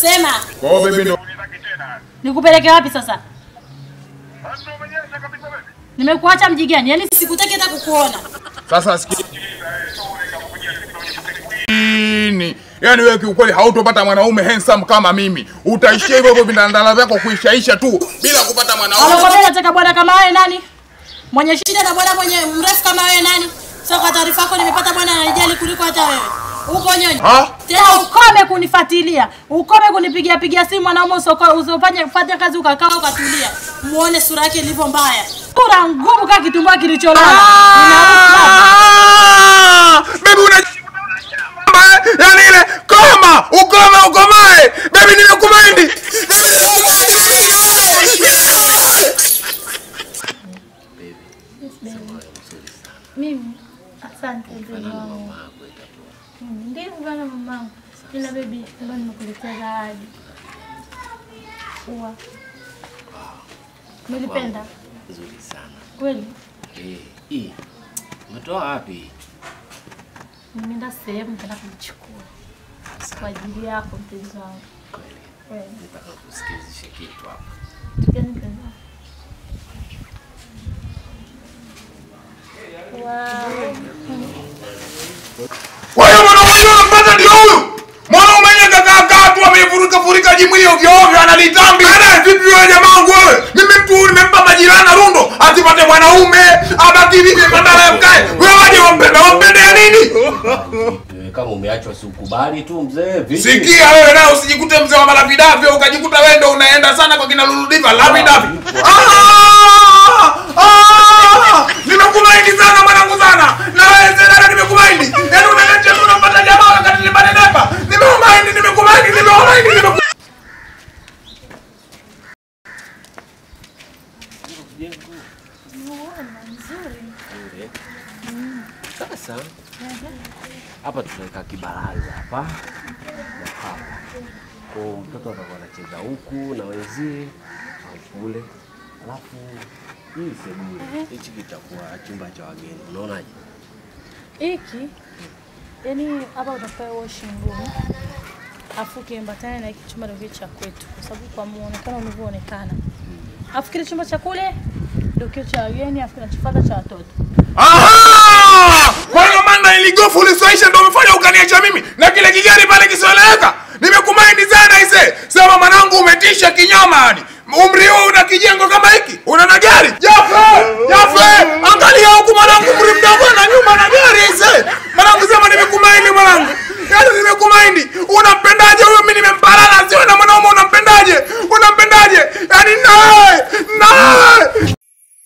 Sema. Kwa hiyo baby ndo Nikupeleke wapi sasa? Nimekuacha mji gani? Yaani sikutaki hata kukuona. sasa sikia. Nini? Yaani wewe kiukweli hautopata mwanaume handsome kama mimi. Utaishia hivyo hivyo vindandala vyako kuishaisha tu bila kupata mwanaume. Alokwambia nataka bwana kama wewe nani? Mwenye shida na bwana mwenye mrefu kama wewe nani? Sasa kwa taarifa yako nimepata bwana ananijali kuliko hata wewe. Uko nyonyi. Ha? Tena ukome kunifuatilia. Ukome kunipigia pigia simu mwanaume usoko usifanye fanya kazi ukakaa ukatulia. Muone sura yake ilivyo mbaya. Sura ngumu kama kitumbua kilicholala. Ah! Baby una Yaani ile koma, ukome ukomae. Baby nimekumind. Baby Mimi asante baby wangu. Mm, Ndio bwana mamangu. Ila baby, leo nimekuletea zawadi. Ua. Nilipenda Nzuri sana. kweli. Eh, hii. Umetoa wapi? Nimeenda sehemu nitaenda kuichukua kwa ajili yako mpenzi wangu. Kweli. Kweli. Nataka kusikizishe kitu hapa. Gani mpenzi wangu? Wow. Kwa hiyo mwanaume unampata ndio huyu. Mwanaume mwenye kakaa kaa tu amefurika furika jimwili ovyo ovyo analitambi. Ana vipi wewe jamaa wangu wewe? Mimi mtu huyu nimempa majirani rundo asipate mwanaume abaki vipi badala ya mkae. Wewe waje wampende wampende ya nini? Eh, Kama umeachwa si ukubali tu mzee. Vipi? Sikia wewe naye usijikute mzee wa malapidavyo ukajikuta wewe ndio unaenda sana kwa kina Luludiva lapidavyo. Ah! Ah! Nimekumaindi sana mwanangu sana. Na wewe tena nimekumaindi. Yaani unaletea tu unapata jamaa wakati ni banenepa. Nimekumaindi, nimekumaindi, nimekumaindi, nimekumaindi. Nzuri. Sasa hapa tunaweka kibaraza hapa na hapa. Kwa hiyo mtoto atakuwa anacheza huku na wenzie au kule. Alafu hii sebule hichi kitakuwa chumba cha wageni. Unaonaje? Hiki yani hapa utapewa washing room afu kiambatane na hiki chumba ndio kile cha kwetu, kwa sababu kwa muonekano ulivyoonekana. Afu kile chumba cha kule ndio kile cha wageni, afu kinachofuata cha watoto. Aha! Kwa hiyo maana iligofu ulisoisha ndio umefanya ukaniacha mimi na kile kigari pale kisoeleweka. Nimekumaindi sana ise. Sema mwanangu umetisha kinyama hadi. Umri huu una kijengo kama hiki? Una na gari? Jafe! Jafe! Angalia huku mwanangu umri mdogo na nyuma na gari ise. Mwanangu sema nimekumaindi mwanangu. Yaani nimekumaindi. Unampendaje huyo mimi nimempalala sio na mwanaume unampendaje? Unampendaje? Yaani nawe! Nawe!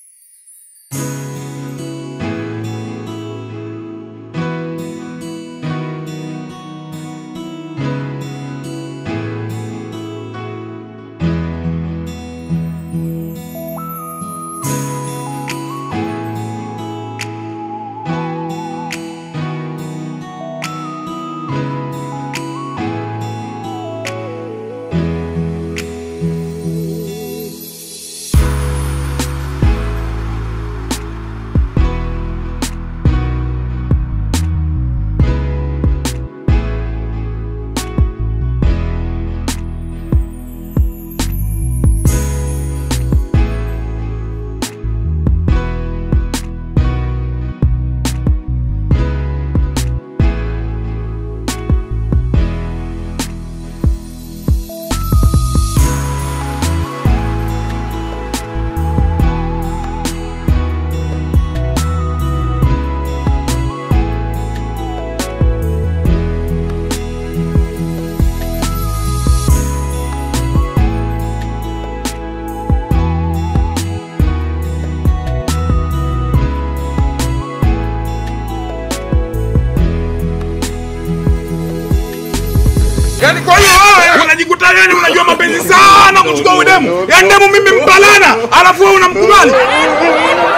Yaani kwa hiyo wewe unajikuta yani unajua mapenzi sana kuchukua udemu. Yaani demu mimi mpalana, alafu wewe unamkubali.